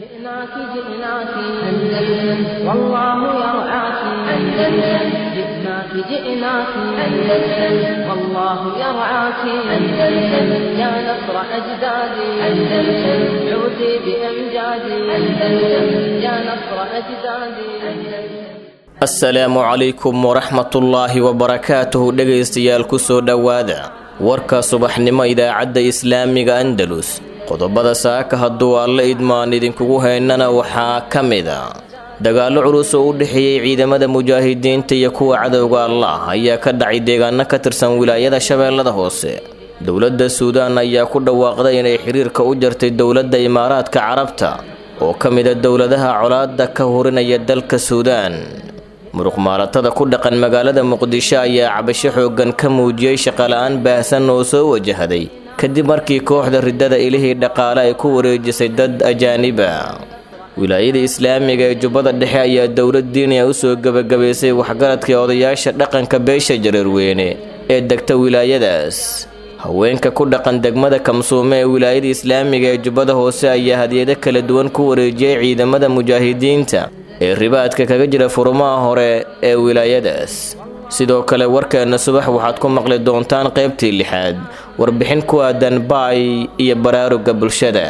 جئناك جئناك أندلس والله يرعاك أندلس جئناك جئناك أندلس والله يرعاك أندلس يا نصر أجدادي أندلس عودي بأمجادي أندلس يا نصر أجدادي أندلس asalaamu calaykum waraxmatullaahi wabarakaatuhu dhegaystayaal kusoo dhowaada warka subaxnimo idaacadda islaamiga andalus qodobada saaka hadduu alla idmaan idinkugu haynana waxaa ka mid a dagaallo culus oo u dhexeeyey ciidamada mujaahidiinta iyo kuwa cadowga allah ayaa ka dhacay deegaano ka tirsan wilaayada shabeellada hoose dowladda suudaan ayaa ku dhawaaqday inay xiriirka u jartay dowladda imaaraadka carabta oo ka mida dowladaha colaadda ka hurinaya dalka suudaan muruqmaalatada ku dhaqan magaalada muqdisho ayaa cabasho xooggan ka muujiyey shaqala-aan baahsan oo soo wajahday kadib markii kooxda riddada ilihii dhaqaale ay ku wareejisay dad ajaaniba wilaayada islaamiga ee jubbada dhexe ayaa dowlad diiniya u soo gebagabaysay waxgaradka odayaasha dhaqanka beesha jareerweyne ee degta wilaayadaas haweenka ku dhaqan degmada kamsuume ee wilaayada islaamiga ee jubbada hoose ayaa hadiyado kala duwan ku wareejiyey ciidamada mujaahidiinta ee ribaadka kaga jira furumaha hore ee wilaayadaas sidoo kale warkeenna subax waxaad ku maqli doontaan qaybtii lixaad warbixin ku aadan baay iyo baraaruga bulshada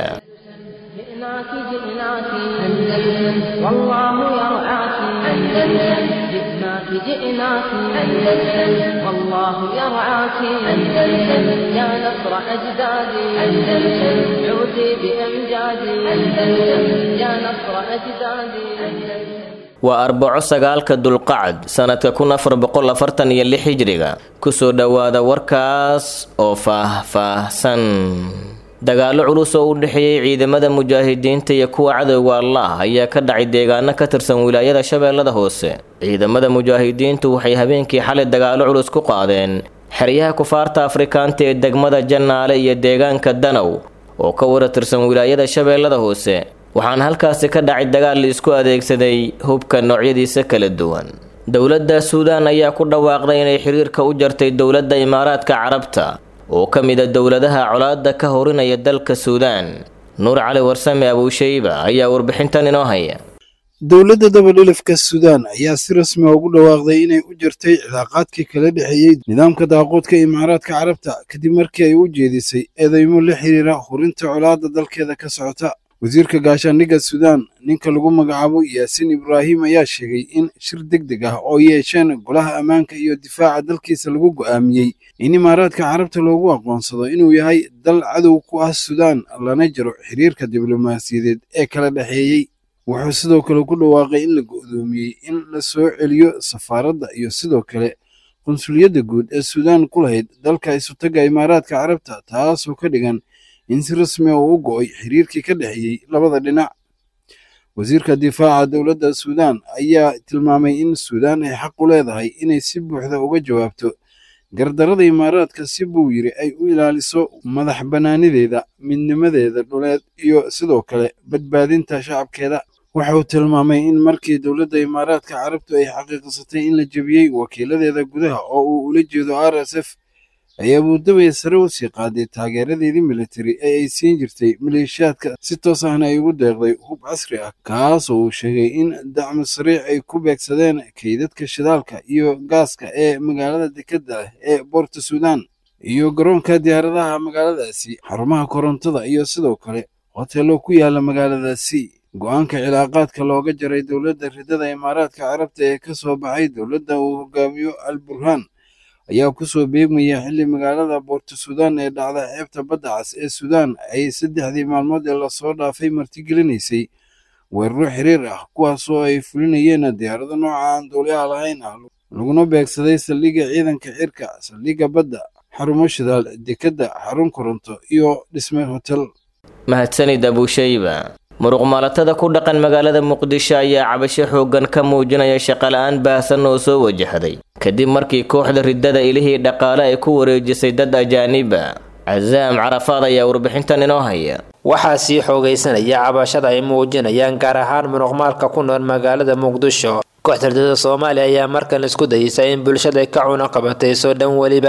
جئناك جئناك أندلس والله يرعاك أندلس جئناك جئناك أندلس والله يرعاك أندلس يا نصر أجدادي أندلس عودي بأمجادي أندلس يا نصر أجدادي أندلس waa arbaco sagaalka dulqacad sanadka kun afar boqol afartan iyo lix hijriga kusoo dhowaada warkaas oo faah-faahsan dagaallo culus oo u dhexeeyey ciidamada mujaahidiinta iyo kuwa cadowga allah ayaa ka dhacay deegaano ka tirsan wilaayada shabeellada hoose ciidamada mujaahidiintu waxay habeenkii xalay dagaallo culus ku qaadeen xeryaha kufaarta afrikaanta ee degmada jannaale iyo deegaanka danow oo ka wara tirsan wilaayada shabeellada hoose waxaana halkaasi ka dhacay dagaal la isku adeegsaday hubka noocyadiisa kala duwan dowladda suudaan ayaa ku dhawaaqday inay xiriirka u jartay dowladda imaaraadka carabta oo ka mid a dowladaha colaadda ka horinaya dalka suudaan nuur cali warsame abuushayba ayaa warbixintan inoo haya dowladda dabadhilifka suudaan ayaa si rasmi a ugu dhawaaqday inay u jartay cilaaqaadkii kala dhexeeyey nidaamka daaqoodka imaaraadka carabta kadib markii ay u jeedisay eedeymo la xiriira hurinta colaadda dalkeeda ka socota wasiirka gaashaandhigga suudaan ninka lagu magacaabo yaasiin ibraahim ayaa sheegay in shir deg deg ah oo yeesheen golaha ammaanka iyo difaaca dalkiisa lagu go'aamiyey in imaaraadka carabta loogu aqoonsado inuu yahay dal cadow ku ah suudaan lana jaro xiriirka diblomaasiyadeed ee kala dhexeeyey wuxuu sidoo kale ku dhawaaqay in la go'doomiyey in la soo celiyo safaaradda iyo sidoo kale qunsuliyadda guud ee suudaan ku lahayd dalka isutaga imaaraadka carabta taasoo ka dhigan in si rasmi a uu u go'ay xiriirkii ka dhexeeyey labada dhinac wasiirka difaaca dowladda suudaan ayaa tilmaamay in suudaan ay xaq u leedahay inay si buuxda uga jawaabto gardarada imaaraadka si buu yiri ay u ilaaliso madax bannaanideeda midnimadeeda dhuleed iyo sidoo kale badbaadinta shacabkeeda waxa uu tilmaamay in markii dowladda imaaraadka carabtu ay xaqiiqsatay in la jebiyey wakiiladeeda gudaha oo uu ula jeedo r s f ay abuudabay sare u sii qaaday taageeradeedii militari ee ay siin jirtay maleeshiyaadka si toos ahna ay ugu deeqday hub casri ah kaasoo uu sheegay in dacmo sariic ay ku beegsadeen kaydadka shidaalka iyo gaaska ee magaalada dekedda ah ee boorta suudaan iyo garoonka diyaaradaha magaaladaasi xarumaha korontada iyo sidoo kale hoteello ku yaala magaaladaasi go-aanka cilaaqaadka looga jaray dowladda riddada imaaraadka carabta ee ka soo baxay dowladda uu hogaamiyo al burhaan ayaa kusoo beegmaya xilli magaalada boorto suudaan ee dhacda xeebta badda cas ee suudaan ay saddexdii maalmood ee lasoo dhaafay martigelinaysay weeraro xiriir ah kuwaasoo ay fulinayeen diyaarado nooca aan duuliyaha lahayn ah laguna beegsaday saldhigga ciidanka cirka saldhigga badda xarumo shidaal dekedda xarun koronto iyo dhisme hotel mahadsanid abuushayba muruqmaalatada ku dhaqan magaalada muqdisho ayaa cabasho xooggan ka muujinaya shaqala-aan baahsan oo soo wajahday kadib markii kooxda riddada ilihii dhaqaale ay ku wareejisay dad ajaaniba casaam carafaad ayaa warbixintan inoo haya waxaa sii xoogaysanaya cabashada ay muujinayaan gaar ahaan muruqmaalka ku nool magaalada muqdisho kooxda riddada soomaaliya ayaa markan isku dayeysa in bulshada ka cuna qabatayso dhan weliba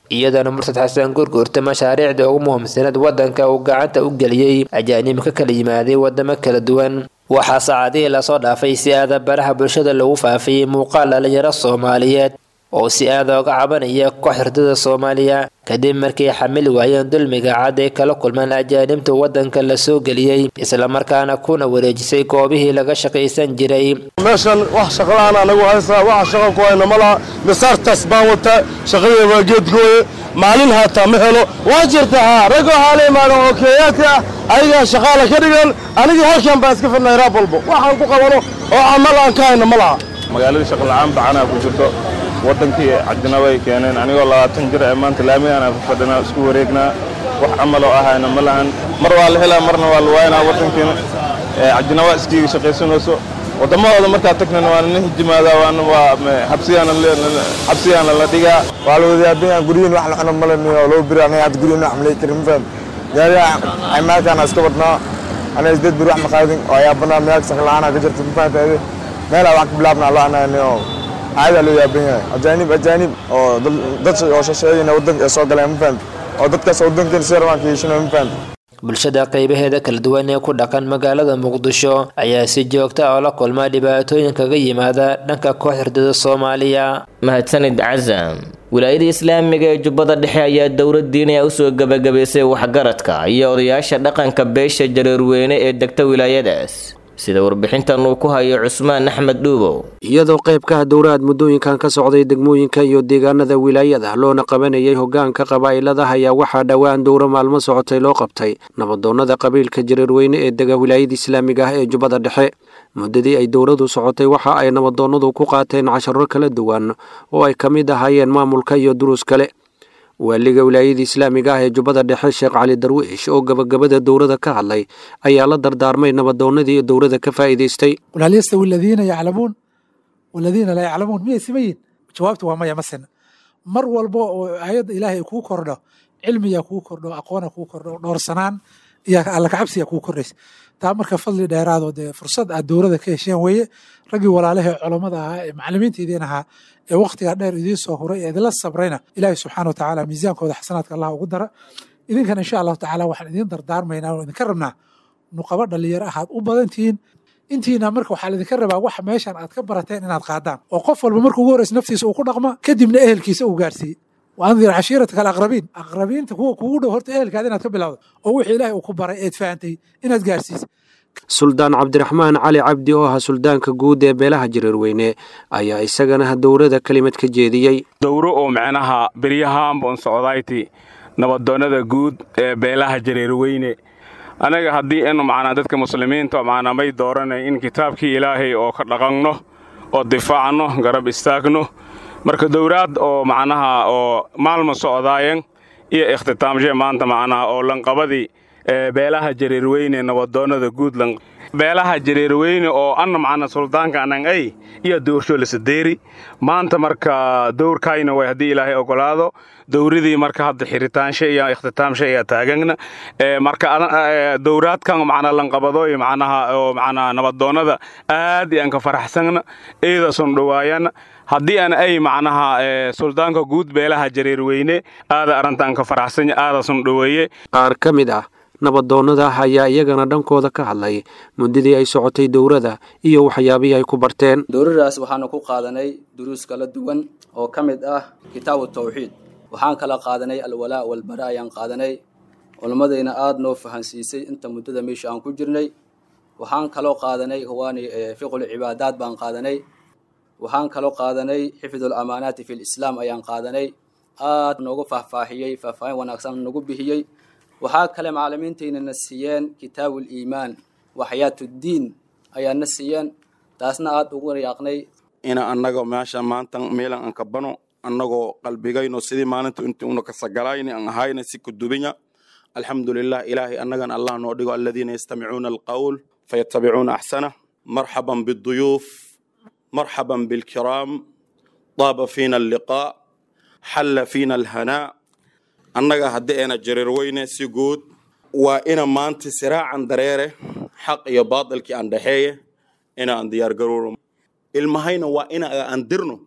iyadana murtad xasan gurgurta mashaariicda ugu muhiimsaneed wadanka uu gacanta u geliyey ajaanib ka kala yimaaday wadamo kala duwan waxaa saacadihii lasoo dhaafay si aada baraha bulshada lagu faafiyey muuqaal dhalinyaro soomaaliyeed oo si aada oga cabanaya koox hurdada soomaaliya kadib markay xamili waayeen dulmiga cad ay kala kulmaan ajaanibta wadanka la soo geliyey islamarkaana kuna wareejisay goobihii laga shaqaysan jiray meeshan wax shaqlaan anagu haysaa waxa shaqa ku hayna ma laha misaartaas baan wataa shaqadii waa geedgooye maalin haataa ma helo waa jirta haa ragoo haala imaadan oo keeyaadka ah ayagaa shaqaala ka dhigan anigii halkan baan iska fidnay raab walbo waxaan ku qabano oo camal aan ka hayna ma laha magaaladii shaqola'aan bacanaa ku jirto waddankii cadinaba ay keeneen anigoo labaatan jir ee maanta laamigaan aan fadhinaa isku wareegnaa wax camaloo ahayna ma lahan mar waa la helaa marna waa la waaynaa waddankiina cadinaba iskiiga shaqaysanayso waddamadooda markaa tagnana waa nala hijimaadaa waana waa xabsigaana la dhigaa waa la wadayaabinyaa guryihin wax la cuno malaniyo loo biri aniga hadda guryihin wax malay karin mafaham gaariga caymaadkaana iska badnaa aniga isdeed biri wax maqaadin oo ayaabanaa meelka shaqla'aana ka jirta mafahantaade meelaa wax ka bilaabnaa loo ananiyo caadaa loo yaaban yahay ajaanib ajaanib oo dad oo shasheeyina waddanka ay soo galeen mafahant oo dadkaas waddankeena si rabaan ka yeeshinayo mafahant bulshada qaybaheeda kala duwan ee ku dhaqan magaalada muqdisho ayaa si joogta oo la kulma dhibaatooyin kaga yimaada dhanka koox hurdada soomaaliya mahadsanid casam wilaayada islaamiga ee jubbada dhexe ayaa dowlad diiniya usoo gebagabaysay waxgaradka iyo odayaasha dhaqanka beesha jareerweyne ee degta wilaayadaas sida warbixintan uu ku hayo cusmaan axmed dhuubow iyadoo qaybkaha dowlaad muddooyinkan ka socday degmooyinka iyo deegaanada wilaayada loona qabanayay hogaanka qabaa'iladaha ayaa waxaa dhowaan dowro maalmo socotay loo qabtay nabadoonnada qabiilka jareerweyne ee dega wilaayada islaamiga ah ee jubbada dhexe muddadii ay dowladu socotay waxa ay nabadoonnadu ku qaateen casharo kala duwan oo ay ka mid ahaayeen maamulka iyo duruus kale waaliga wilaayada islaamiga ah ee jubbada dhexe sheekh cali darwiish oo gabagabada dowlada ka hadlay ayaa la dardaarmay nabadoonnadii dowlada ka faa'iidaystay qul hal yastawi aladiina yaclamuun waladiina laa yaclamuun miyay sima yihin jawaabtu waa maya ma sina mar walba oo aayadda ilaahay kuu kordho cilmiyaa kuu kordho aqoona kuu kordho dhoorsanaan iyo alla kacabsiya kuu kordhaysa taa marka fadli dheeraadoo dee fursad aad dowlada ka hesheen weeye raggii walaalahee culammada ahaa ee macallimiintiidiin ahaa ee wakhtigaa dheer idiin soo huray ee idinla sabrayna ilaahay subxaana wa tacaala miisaankooda xasanaadka allah ugu dara idinkan insha allahu tacaala waxaan idiin dardaarmaynaa oo idinka rabnaa nuqabo dhalinyaro ahaad u badantihiin intiina marka waxaa laidinka rabaa wax meeshan aad ka barateen inaad qaadaan oo qof walba marka ugu horreysa naftiisa uu ku dhaqma kadibna ehelkiisa uu gaarsiiye waandir cashiirataka alaqrabiin aqrabiinta kuwa kugu dhow horta ehelkaada inaad ka bilowdo oo wixii ilaahay uu ku baray eed fahantay inaad gaarsiisa suldaan cabdiraxmaan cali cabdi oo ahaa suldaanka guud ee beelaha jareerweyne ayaa isagana dowlada kelimad ka jeediyey dowro oo micnaha beryahaanbon socdayti nabadoonnada guud ee beelaha jareerweyne anaga haddii inu macnaa dadka muslimiinta macnaa may dooranay in kitaabkii ilaahay oo ka dhaqanno oo difaacno garab istaagno marka dowlaad oo macnaha oo maalma socdaayen iyo ikhtitaamshe maanta macnaha oo lanqabadii beelaha jareerweyne nabadoonnada guud beelaha jareerweyne oo anna macna suldaanka anan ay iyo dowrsho lasadeeri maanta marka dowrkayna way haddii ilaahay ogolaado dowradii marka hadda xirritaanshe iyo ikhtitaamshe ayaa taagagna marka dowraadkan macna lanqabadooy macnaha oo macnaha nabadoonnada aad iyaan ka faraxsagna eedasun dhowaayana haddii aan ay macnaha suldaanka guud beelaha jareerweyne aada arrintaan ka faraxsanya aadasun dhoweeye qaar ka mid ah nabadoonnada ayaa iyagana dhankooda ka hadlay muddadii ay socotay dowladda iyo waxyaabihii ay ku barteen dowladaas waxaanu ku qaadanay duruus kala duwan oo ka mid ah kitaabu tawxiid waxaan kala qaadanay alwalaa walbara ayaan qaadanay culammadayna aada noo fahansiisay inta muddada meesha aan ku jirnay waxaan kaloo qaadanay huwaani fiqul cibaadaad baan qaadanay waxaan kaloo qaadanay xifdul amaanaati fi lislaam ayaan qaadanay aad noogu faahfaahiyey faahfaahin wanaagsan nagu bixiyey waxaa kale macallimiintayna na siiyeen kitaabul iimaan waxyaatuddiin ayaa na siiyeen taasna aada ugu yaaqnay ina annaga meesha maanta meelan aan ka bano annagoo qalbigayno sidii maalinta intii una kasagalayni aan ahayna si kudubinya alxamdulilah ilaahay annagan allah noo dhigo aladiina yastamicuuna alqawl fayatabicuuna axsana marxaban biduyuuf marxaban bilkiraam daaba fiina alliqaa xalla fiina alhanaa annaga haddii ayna jareerweyne si guud waa ina maanta siraacan dareere xaq iyo baadilkii aan dhexeeye ina aan diyaargarowno ilmahayna waa ina aan dirno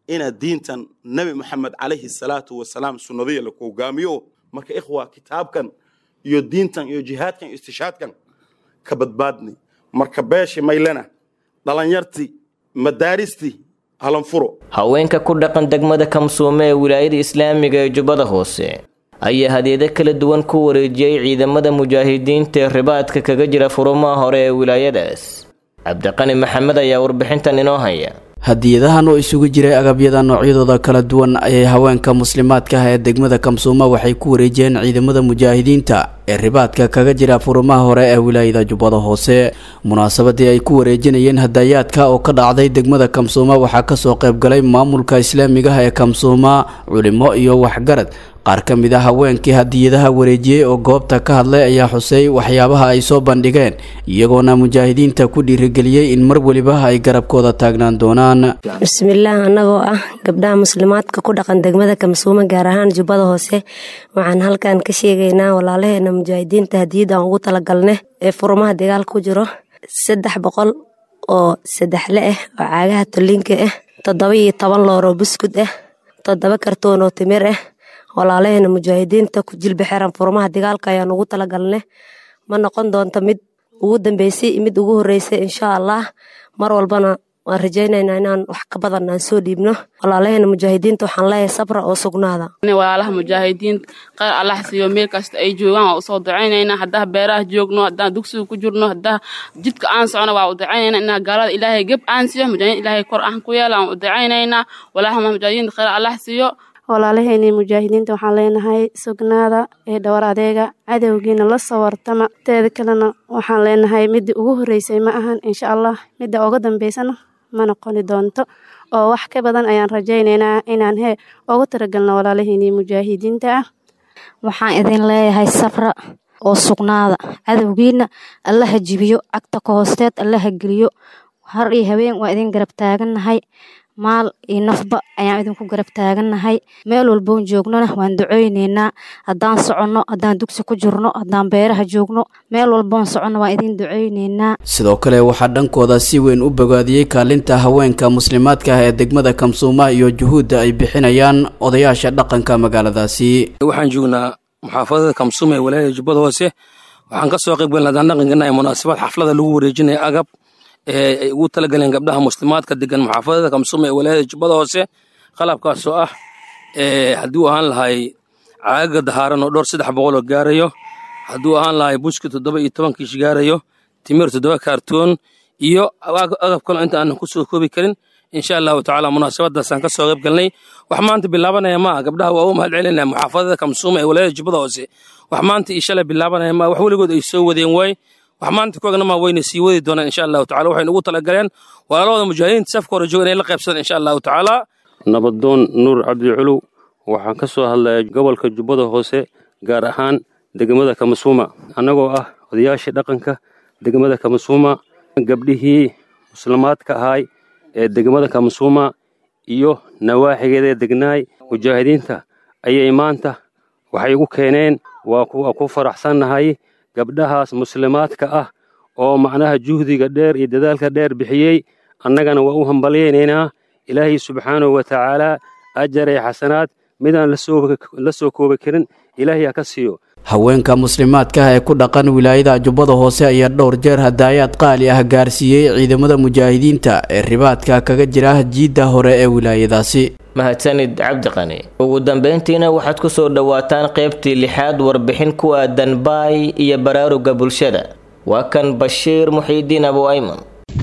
ina diintan nebi moxamed calayhi salaatu wasalaam sunnadiya la hogaamiyo marka ikhwa kitaabkan iyo diintan iyo jihaadkan iyo istishaadkan ka badbaadni marka beeshi maylena dhalinyartii madaaristii halanfuro haweenka ku dhaqan degmada kamsuume ee wilaayada islaamiga ee jubbada hoose ayaa hadeedo kala duwan ku wareejiyey ciidamada mujaahidiinta ee ribaadka kaga jira furumaha hore ee wilaayadaas cabdiqani maxamed ayaa warbixintan inoo haya hadiyadahan oo isugu jiray agabyada noocyadooda kala duwan ayay haweenka muslimaadka ah ee degmada kamsuuma waxay ku wareejiyeen ciidamada mujaahidiinta ee ribaadka kaga jira furumaha hore ee wilaayada jubbada hoose munaasabadii ay ku wareejinayeen hadayaadka oo ka dhacday degmada kamsuuma waxaa kasoo qaybgalay maamulka islaamiga ah ee kamsuuma culimo iyo waxgarad qaar ka mid a haweenkii hadiyadaha wareejiyey oo goobta ka hadlay ayaa xusay waxyaabaha ay soo bandhigeen iyagoona mujaahidiinta ku dhiirigeliyey in mar weliba ay garabkooda taagnaan doonaan bismillaah annagoo ah gabdhaha muslimaadka ku dhaqan degmada kamsuuma gaar ahaan jubbada hoose waxaan halkan ka sheegaynaa walaalaheena mujaahidiinta hadiyad aan ugu talagalne ee furumaha dagaalka ku jiro saddex boqol oo saddexle ah oo caagaha tollinka ah toddoba iyo toban looroo buskud ah toddoba kartoon oo timir ah walaalaheena mujaahidiinta ku jilba xiran furmaha dagaalka ayaan ugu talagalne ma noqon doonto mid ugu dambeysay mid ugu horeysay insha allah mar walbana waan rajaynaynaa inaan wax ka badan aan soo dhiibno walaalaheena mujaahidiinta waxaan leeyahay sabra oo sugnaada walaalaha mujaahidiinta kheyr allah siiyo meel kasta ay joogaan waa usoo ducaynaynaa haddaa beeraha joogno haddaan dugsiga ku jirno haddaa jidka aan socno waa u ducaynaynaa inaa gaalada ilaahay geb aan siiyo mujaahidiin ilaahay kor aan ku yeela aan u ducaynaynaa walaalaha mujaahidiinta kheyr allah siiyo walaalaheenii mujaahidiinta waxaan leenahay sugnaada ee dhowr adeega cadowgiina la soo wartama teeda kalena waxaan leenahay midii ugu horeysay ma ahan insha allah midda uga dambeysana ma noqoni doonto oo wax ka badan ayaan rajaynaynaa inaan he uga taragalno walaalaheenii mujaahidiinta ah waxaan idin leeyahay safra oo sugnaada cadowgiina allaha jibiyo cagta ka hoosteed allaha geliyo har iyo habeen waa idin garab taagannahay maal iyo nafba ayaan idinku garab taagannahay meel walboon joognona waan duceyneynaa haddaan soconno haddaan dugsi ku jirno haddaan beeraha joogno meel walboon soconno waan idin duceyneynaa sidoo kale waxaa dhankooda si weyn u bogaadiyey kaalinta haweenka muslimaadka ah ee degmada kamsuuma iyo juhuudda ay bixinayaan odayaasha dhaqanka magaaladaasi waxaan joognaa muxaafadada kamsuuma ee walaayada jubbada hoose waxaan kasoo qayb galna haddaan dhaqankana ee munaasabad xaflada lagu wareejinaya agab ee ay ugu talagaleen gabdhaha muslimaadka degan muxaafadada kamsuuma ee walaayada jubbada hoose qalabkaasoo ah hadduu ahaan lahay caagaga dahaaran oo dhowr saddex boqol oo gaarayo hadduu ahaan lahay buski toddoba iyo toban kiish gaarayo timir toddoba kaartoon iyo agab kalo inta aanan kusoo koobi karin insha allahu tacaala munaasabadaasaan kasoo qayb galnay wax maanta bilaabanaya maa gabdhaha waa u mahad celinaya muxaafadada kamsuuma ee walaayada jubbada hoose wax maanta iyo shalay bilaabanaya maa wax weligood ay soo wadeen waay wax maanta kuagna maa wayna sii wadi doonaan insha allahu tacala waxaynu ugu talagaleen walaalahooda mujaahidiinta safka hore jooga inay la qaybsadaan insha allahu tacaala nabadoon nuur cabdi culuw waxaan ka soo hadlaya gobolka jubbada hoose gaar ahaan degmada kamasuuma annagoo ah odayaashii dhaqanka degmada kamasuuma gabdhihii muslimaadka ahaay ee degmada kamasuuma iyo nawaaxigeeda degnaay mujaahidiinta ayay maanta waxay igu keeneen waa ku faraxsannahay gabdhahaas muslimaadka ah oo macnaha juhdiga dheer iyo dadaalka dheer bixiyey annagana waa u hambalyaynaynaa ilaahay subxaanahu wa tacaalaa ajar ee xasanaad midaan la soo koobi karin ilaahay ha ka siiyo haweenka muslimaadka ah ee ku dhaqan wilaayada jubbada hoose ayaa dhowr jeer hadaayaad qaali ah gaarsiiyey ciidamada mujaahidiinta ee ribaadka kaga jira jiidda hore ee wilaayadaasi mahadsanid cabdiqani ugu dambeyntiina waxaad ku soo dhowaataan qaybtii lixaad warbixin ku aadan baay iyo baraaruga bulshada waa kan bashiir muxiidiin abu ayman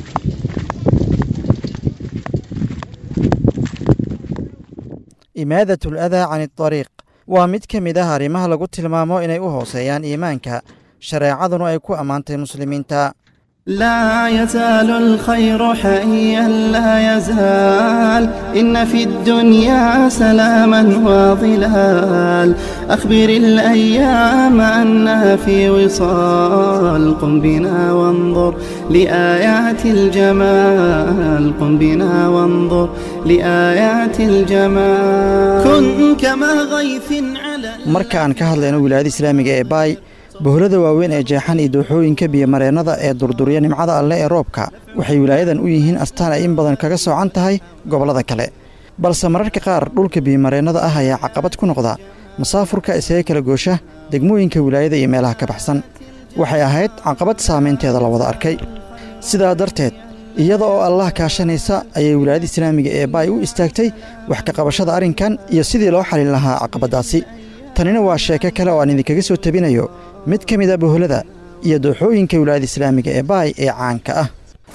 imaadatu ladaa can iariiq waa mid ka mid ah arrimaha lagu tilmaamo inay u hooseeyaan iimaanka shareecaduna ay ku ammaantay muslimiinta لا يزال الخير حيا لا يزال إن في الدنيا سلاما وظلال أخبر الأيام أنها في وصال قم بنا وانظر لآيات الجمال قم بنا وانظر لآيات الجمال كن كما غيث على marka aan ka hadlayno wilaayada islaamiga ee baay boholada waaweyn ee jeexan iyo dooxooyinka biyomareennada ee durdurya nimcada alle ee roobka waxay wilaayadan u yihiin astaan ay in badan kaga soocan tahay gobollada kale balse mararka qaar dhulka biyomareennada ah ayaa caqabad ku noqda masaafurka isaga kala goosha degmooyinka wilaayada iyo meelaha ka baxsan waxay ahayd caqabad saamaynteeda la wada arkay sidaa darteed iyada oo allah kaashanaysa ayay wilaayada islaamiga ee baay u istaagtay wax ka qabashada arrinkan iyo sidii loo xalin lahaa caqabaddaasi tanina waa sheeko kale oo aan idinkaga soo tabinayo mid ka mid a boholada iyo dooxooyinka wilaayada islaamiga ee baay ee caanka ah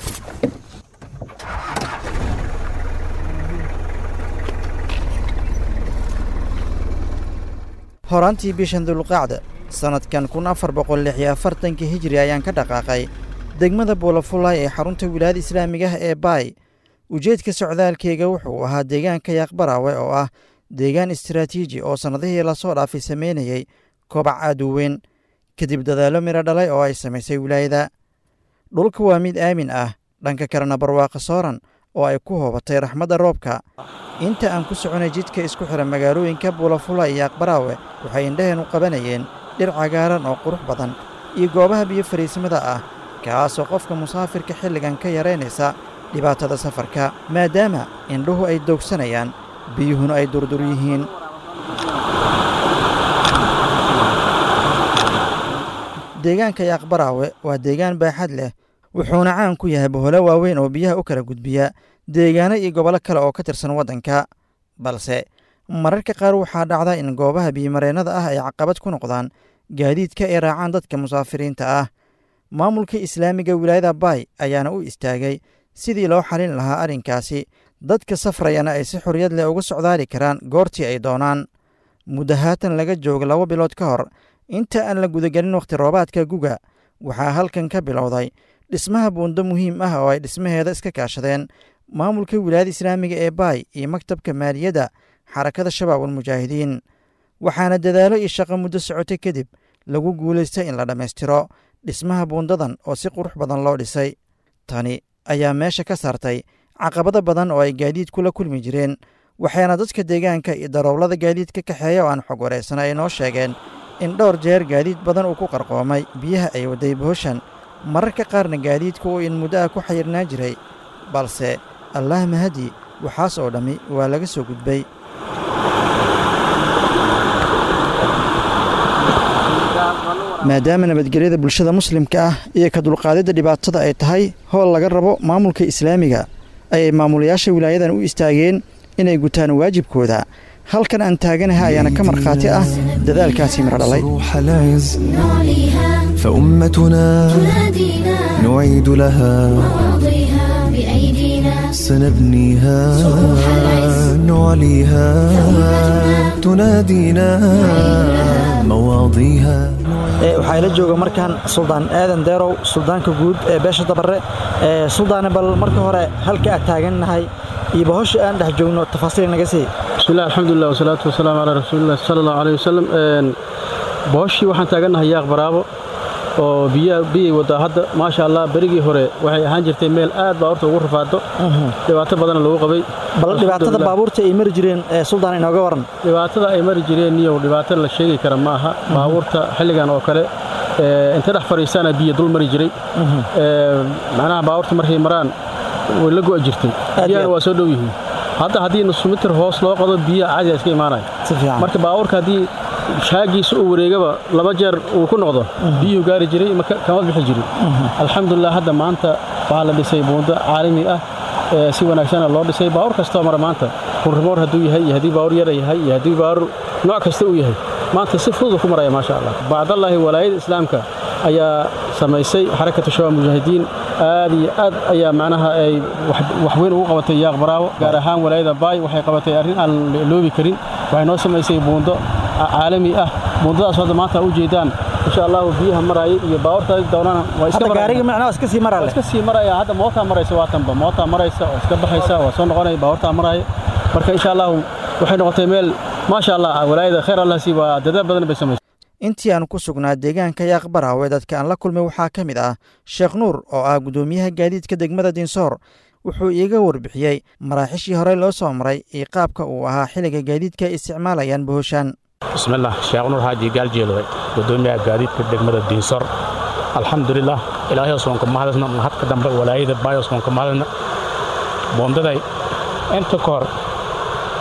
horaantii bishan dulqacda sannadkan kun afar boqol lix iyo afartanka hijri ayaan ka dhaqaaqay degmada buulafulay ee xarunta wilaayada islaamiga ah ee baay ujeedka socdaalkeyga wuxuu ahaa deegaanka yaaqbaraawe oo ah deegaan istaraatiiji oo sannadihii lasoo dhaafay sameynayey kobac aad u weyn kadib dadaallo midho dhalay oo ay samaysay wilaayada dhulka waa mid aamin ah dhanka kalena barwaaqo sooran oo ay ku hoobatay raxmadda roobka inta aan ku soconay jidka isku xidha magaalooyinka buulafula iyo aqbaraawe waxay indhaheennu qabanayeen dhir cagaaran oo qurux badan iyo goobaha biyo fariisimada ah kaasoo qofka musaafirka xilligan ka yaraynaysa dhibaatada safarka maadaama indhuhu ay doogsanayaan biyuhuna ay durdur yihiin deegaanka yaaqbaraawe waa deegaan baaxad leh wuxuuna caan ku yahay boholo waaweyn oo biyaha u kala gudbiya deegaano iyo gobollo kale oo ka tirsan waddanka balse mararka qaar waxaa dhacda in goobaha biyomareennada ah ay caqabad ku noqdaan gaadiidka ay raacaan dadka musaafiriinta ah maamulka islaamiga wilaayada baay ayaana u istaagay sidii loo xalin lahaa arrinkaasi dadka safrayana ay si xorriyad leh uga socdaali karaan goortii ay doonaan muddo haatan laga joogo laba bilood ka hor inta aan la gudagelin wakhti roobaadka guga waxaa halkan ka bilowday dhismaha buundo muhiim ah oo ay dhismaheeda iska kaashadeen maamulka wilaayada islaamiga ee baay iyo maktabka maaliyadda xarakada shabaab almujaahidiin waxaana dadaalo iyo shaqo muddo socotay kadib lagu guulaystay in la dhammaystiro dhismaha buundadan oo si qurux badan loo dhisay tani ayaa meesha ka saartay caqabado badan oo ay gaadiidku la kulmi jireen waxayna dadka deegaanka iyo darowlada gaadiidka kaxeeya oo aan xog wareysana ay noo sheegeen in dhowr jeer gaadiid badan uu ku qarqoomay biyaha ay waday bohoshan mararka qaarna gaadiidku uu in muddo ah ku xayirnaan jiray balse allaah mahadi waxaas oo dhammi waa laga soo gudbay maadaama nabadgelyada bulshada muslimka ah iyo ka dulqaadidda dhibaatada ay tahay howl laga rabo maamulka islaamiga ayay maamulayaasha wilaayadan u istaageen inay gutaan waajibkooda halkan aan taaganaha ayaana ka markhaati ah dadaalkaasi miro dhalay فأمتنا نعيد لها سنبنيها نعليها تنادينا مواضيها waxaa ila jooga markaan suldaan aadan deerow suldaanka guud ee beesha dabare suldaane bal marka hore halka aad taagannahay iyo bahosha aan dhex joogno tafaasiil naga sii bismillahi alxamdulilah wasalaatu wasalaamu calaa rasuulilah sala allahu caleyh wasalam bahoshii waxaan taagannahay yaaq baraabo oo biyaa biyay wadaa hadda maasha allah berigii hore waxay ahaan jirtay meel aad baa horta ugu rafaado dhibaato badana lagu qabay bal dhibaatada baabuurta ay mari jireen suldaan inooga waran dhibaatada ay mari jireen niyow dhibaato la sheegi kara ma aha baabuurta xilligan oo kale inta dhex fadhiistaana biyo dul mari jiray macnaha baabuurta markay maraan way la go'a jirtay biyahana waa soo dhow yihiin hadda haddii nus mitir hoos loo qodo biyaha caadiga iska imaanaya marka baabuurka haddii shaagiisa uu wareegaba laba jeer uu ku noqdo biyuhu gaari jiray kama bixi jirin alxamdulilah hadda maanta waxaa la dhisay buundo caalami ah si wanaagsana loo dhisay baawur kastoo mara maanta rurrimoor hadduu yahay iyo haddii baawur yara yahay iyo haddii baawur nooc kasta uu yahay maanta si fudud ku maraya maasha allah bacdallaahi walaayada islaamka ayaa samaysay xarakatu shabaab mujaahidiin aad iyo aad ayaa macnaha ay wax weyn ugu qabatay yaaq baraawo gaar ahaan walaayada baay waxay qabatay arrin aan loobi karin waxay noo samaysay buundo caalami ah buundadaas hadda maanta u jeedaan insha allahu biyaha maraayay iyo baawarta doonana waa iska gaariga macnaha iska sii maraya iska sii maraya hadda mootaa maraysa waa tanba mootaa maraysa oo iska baxaysa waa soo noqonaya baawartaa maraya marka insha allahu waxay noqotay meel maasha allah walaayada khayr allah sii waa dadaal badan bay samaysay intii aan ku sugnaa deegaanka yaaq baraawe dadka aan la kulmay waxaa ka mid ah sheekh nuur oo ah guddoomiyaha gaadiidka degmada dinsoor wuxuu iiga warbixiyey maraaxishii horey loo soo maray iyo qaabka uu ahaa xilliga gaadiidka ay isticmaalayaan bohoshaan bismillaah sheekh nuur xaaji gaaljeelowe guddoomiyaha gaadiidka degmada diinsor alxamdulilah ilaahay oswanka mahadasna mahadka dambe walaayada baay oswanka mahadasna boondaday inta ka hor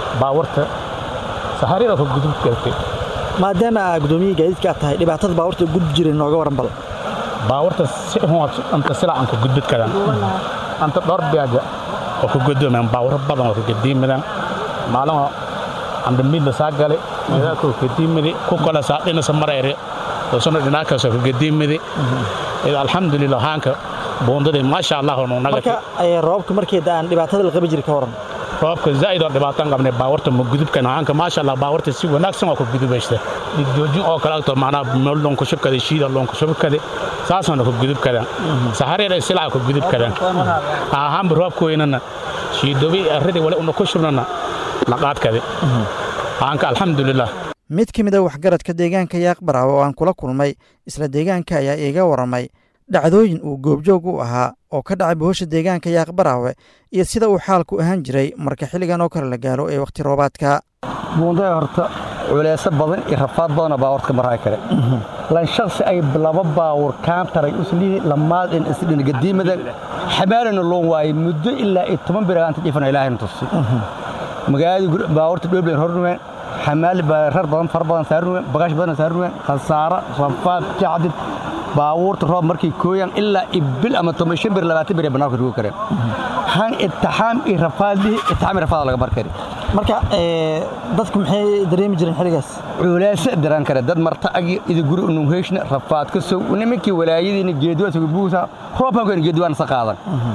baawarta saharida ka gudub kartay maadaama aa gudoomiyihii gaadiidka aad tahay dhibaatada baawarta gudbi jiray nooga waran bal baawarta si hoos anta sila aan ka gudbid kadan anta dhowr biyaaja oo ka gudoomaan baawaro badan oo ka gadiimadaan maalin anda midna saa gale meedaaka oo gadiimadi ku kale saa dhinasa marayre doosana dhinaakaas oo ka gadiimadi ida alxamdulilah haanka buundadii maasha allah oo naga marka roobka markii daan dhibaatada la qabi jiray ka waran roobka zaa'id oo dhibaataan qabnay baawarta ma gudubkan haanka maasha allah baawarta si wanaagsan oo ka gudubaysta joojin oo kale agto macnaha meel loonku shubkada shiida loonku shubkada saasana ka gudub kadaan sahareer ay silaa ka gudub kadaan ahaanba roobka weynana shiidobi arridii wali una ku shubnana naqaadkadi haanka alxamdulilah mid ka mid a waxgaradka deegaanka yaaqbaraawe oo aan kula kulmay isla deegaanka ayaa iiga waramay dhacdooyin uu goobjoog u ahaa oo ka dhacay bohosha deegaanka yaaqbaraawe iyo sida uu xaalku ahaan jiray marka xilligan oo kale la gaaro ee wakhti roobaadka buundada horta culeeso badan iyo rafaad badanoo baawarka maraay kare lan shaksi ay laba baawur kaantaray uslihi lamaadin isdhin gadiimada xamaalana loon waayey muddo ilaa iyo toban bir aanta dhifana ilaahayna tusi magaaladii baawarta dhooblen hornuween xamaali rar badan far badan saarnuween bagaash badan saarnuween khasaaro rafaad jacdid baabuurta roob markay kooyaan ilaa ibil ama toban shan bir labaatan bir ee bannaanka rugi kareen han itixaam iyo rafaadlihi itixaam iyo rafaad laga bar kari marka dadku maxay dareemi jireen xilligaas culeese daran kare dad marta agi idi guri unungheyshna rafaad ka sow nimankii walaayadiina geeduwaasa buusa roobkan keen geeduwaan sa qaadan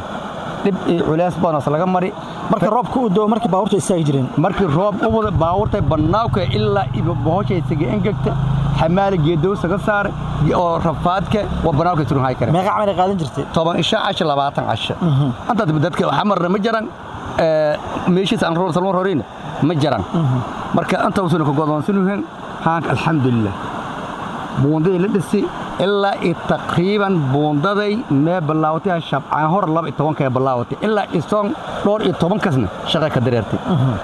dhib iyo culees badanoo laga mari marka roobka u doo markii baabuurta istaagi jireen markii roob u wada baabuurta bannaanka ilaa bohoshay saga engegta xamaali geedow saga saar oo rafaadka waa bannaanka turunhay kare meeqa camal ay qaadan jirtay toban isha casha labaatan casha antaad dadka xamarna ma jaran meeshiis aan roor salmoon roorina ma jaran marka anta usuna ka godoonsanuhen haanka alxamdulilah buundadii la dhisi ilaa iyo taqriiban buundaday mee bilaawatay shabcaan hor laba iyo tobanka ee bilaawatay ilaa isoon dhowr iyo tobankasna shaqay ka dareertay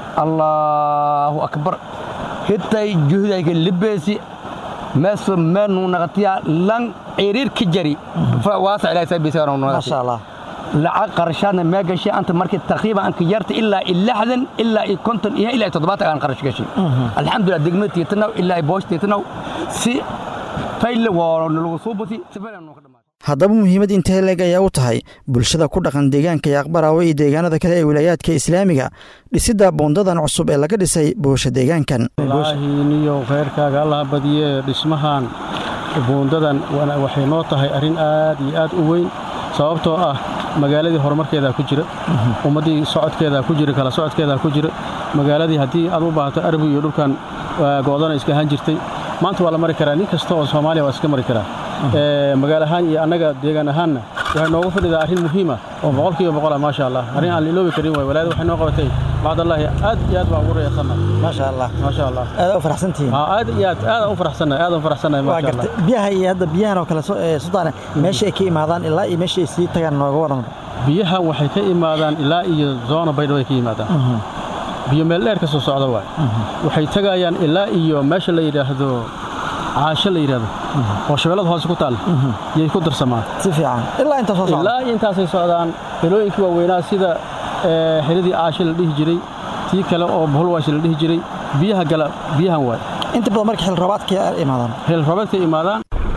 allaahu akbar hitay juhdayka libeesi meeso meenu naqatiya lan ciriir ka jari waasa ilaahay sabiisa maasha allah lacag qarashaadna mee gashay anta markii taqriiban anka yarta ilaa iyo lixdan ilaa iyo konton iyo ilaa iyo toddobaatan aan qarash gashay alxamdulilah degmada tiitanaw ilaa iyo boosh tiitanaw si fayle waa nalagu soo basi si fayle noo ka dhamaaday haddaba muhiimad intee leeg ayaa u tahay bulshada ku dhaqan deegaanka yaaqbaraawe iyo deegaanada kale ee wilaayaadka islaamiga dhisidda buundadan cusub ee laga dhisay boosha deegaankan niyo khayrkaaga allaha badiye dhismahan buundadan waxay noo tahay arrin aad iyo aad u weyn sababtoo ah magaaladii horumarkeedaa ku jira ummaddii socodkeedaa ku jira kala socodkeedaa ku jira magaaladii haddii aad u baahato arbi iyo dhulkan go'dana iska ahaan jirtay maanta waa la mari karaa nin kasta oo soomaaliya waa iska mari karaa magaal ahaan iyo annaga deegaan ahaanna waxay noogu fadhidaa arrin muhiima oo boqolkiiba boqola maasha allah arrin aan la iloobi karin waay walaayada waxay noo qabatay bacdallaahi aad iyo aad baan ugu reesanna maasha allah maasha allah aad u faraxsantihiin aad iyo aad aad u faraxsannahay aad u faraxsannahay waa maasha allah gartay biyaha iyo hadda biyahan oo kale sudaane meesha ay ka imaadaan ilaa iyo meesha ay sii tagaan nooga waran biyahan waxay ka imaadaan ilaa iyo zoona baydhabo ay ka yimaadaan biyo meel dheer ka soo socda waay waxay tagayaan ilaa iyo meesha la yidhaahdo caasho la yidhaahdo oo shabeellada hoose ku taal yay ku darsamaan si fiican ilaa inta soo socda ilaa iyo intaasay socdaan xilooyinkii waaweynaa sida xeradii caasho la dhihi jiray tii kale oo buhulwaash la dhihi jiray biyaha gala biyahan waay inta badan marka xil roobaadka imaadaan xil roobaadka imaadaan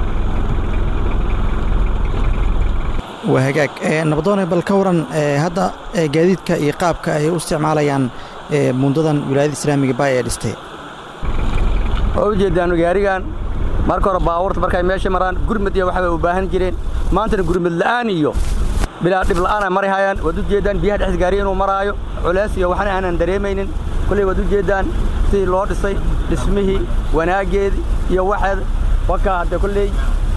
waa hagaag nabadoone bal ka waran hadda gaadiidka iyo qaabka ay u isticmaalayaan buundadan wilaayada islaamiga baa ee dhistay waa u jeedaan gaarigan marka hore baabuurta markay meesha maraan gurmad iyo waxbay u baahan jireen maantana gurmad la'aan iyo bilaa dhib la'aan ay mari hayaan waad u jeedaan biyaha dhexda gaariga inuu maraayo culays iyo waxna aanan dareemaynin kulley waad u jeedaan sidii loo dhisay dhismihii wanaaggeedii iyo waxeed wakaa hadde kulley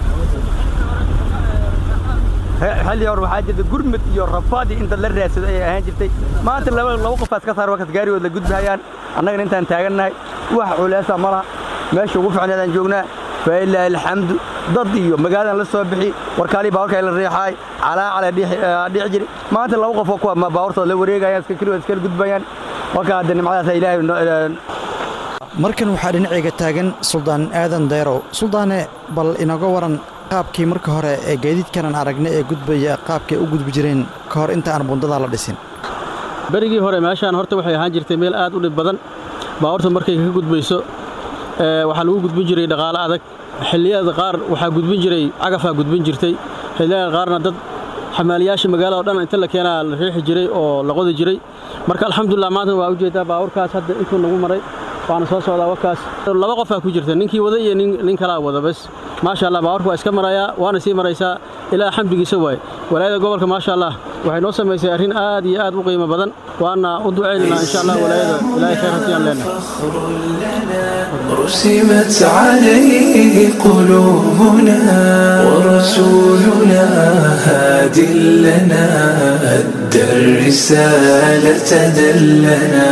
xilli hore waxaa jirta gurmad iyo rafaad iyo inta la raadsado ayay ahaan jirtay maanta laba laba qofaas ka saar wakas gaarigood la gudbahayaan annagana intaan taagannahay wax culaasa ma laha meesha ugu fiicneedaan joognaa failaahi alxamdu dad iyo magaaladan la soo bixi warkaalii baawarka la riixaay calaacala dhici jiri maanta laba qof oo kuwa baawartooda la wareegayaan iska keligood iskala gudbayaan wakaa hadda nimcadaasa ilaahay markan waxaa dhinacayga taagan suldaan aadan dayrow suldaane bal inaga waran qaabkii marka hore ee gaadiidkanan aragna ee gudbaya qaabkay u gudbi jireen ka hor inta aan bundadaa la dhisin berigii hore meeshaan horta waxay ahaan jirtay meel aad u dhib badan baabuurta markay ka gudbayso waxaa lagu gudbin jiray dhaqaale adag xilliyada qaar waxaa gudbin jiray cagafaa gudbin jirtay xilliyada qaarna dad xamaaliyaasha magaalada o dhan inta la keenaa la riixi jiray oo la qodi jiray marka alxamdulilah maanta waa ujeedaa baabuurkaas hadda intuu nagu maray waana soo socdaa wakaas laba qofaa ku jirta ninkii wada iyo nin kalaa wada bas maasha allah baabuurka waa iska marayaa waana sii maraysaa ilaa xamdigiisa waaye walaayada gobolka maasha allah waxay noo samaysay arrin aad iyo aad u qiimo badan waana u ducaynaynaa insha allah walaayada ilaahay khayr hasiyaan leenahay رسمت عليه قلوبنا ورسولنا هاد لنا أدى الرسالة دلنا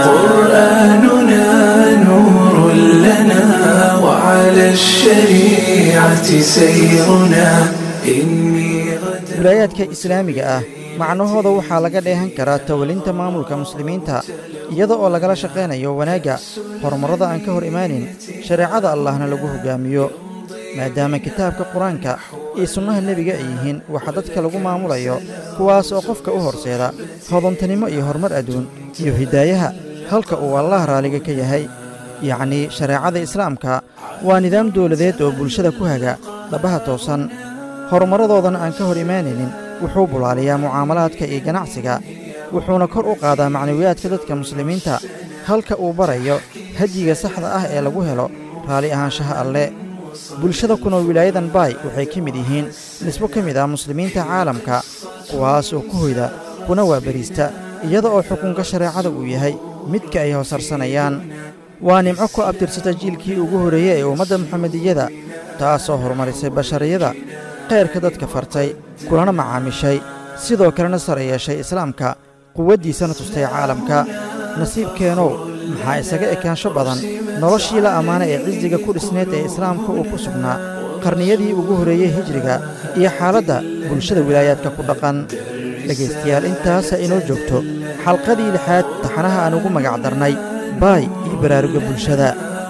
قرآننا نور لنا وعلى الشريعة سيرنا إني wilaayaadka islaamiga ah macnahooda waxaa laga dheehan karaa tawalinta maamulka muslimiinta iyada oo lagala shaqaynayo wanaagga horumarrada aan ka hor imaanin shareecada allahna lagu hoggaamiyo maadaama kitaabka qur-aanka iyo sunnaha nebiga ay yihiin waxa dadka lagu maamulayo kuwaas oo qofka u horseeda hodantanimo iyo horumar adduun iyo hidaayaha halka uu allah raalliga ka yahay yacnii shareecada islaamka waa nidaam dawladeed oo bulshada ku haga dhabaha toosan horumarradoodana aan ka hor imaanaynin wuxuu bulaaliyaa mucaamalaadka iyo ganacsiga wuxuuna kor u qaadaa macnawiyaadka dadka muslimiinta halka uu barayo hadyiga saxda ah ee lagu helo raalli ahaanshaha alle bulshada ku nool wilaayadan baay waxay ka mid yihiin nisbo ka mid ah muslimiinta caalamka kuwaas oo ku hoyda kuna waabariista iyada oo xukunka shareecada uu yahay midka ay hoosarsanayaan waa nimco ku abtirsata jiilkii ugu horreeyey ee ummadda muxamediyada taasoo horumarisay bashariyada khayrka dadka fartay kulana macaamishay sidoo kalena sare yeeshay islaamka quwaddiisana tustay caalamka nasiibkeenow maxaa isaga ekaansho badan noloshii la ammaana ee cisiga ku dhisneed ee islaamka uu ku sugnaa qarniyadii ugu horreeyey hijriga iyo xaaladda bulshada wilaayaadka ku dhaqan dhegaystayaal intaasa inoo joogto xalqadii lixaad taxanaha aan ugu magac darnay baay iyo baraaruga bulshada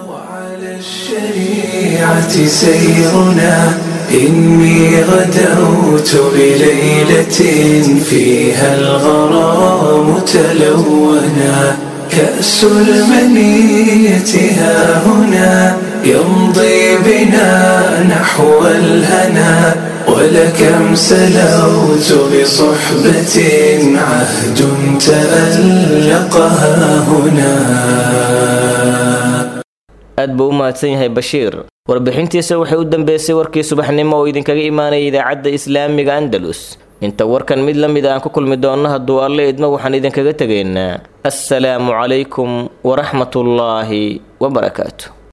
الشريعة سيرنا إني غدوت بليلة فيها الغرام تلونا كأس المنية ها هنا يمضي بنا نحو الهنا ولكم سلوت بصحبة عهد تألقها هنا aad buu u mahadsan yahay bashiir warbixintiisa waxay u dambeysay warkii subaxnimo oo idinkaga imaanaya idaacadda islaamiga andalus inta warkan mid la mid aan ku kulmi doonno hadduu alle idmo waxaan idinkaga tegaynaa assalaamu calaykum waraxmatullaahi wabarakaatu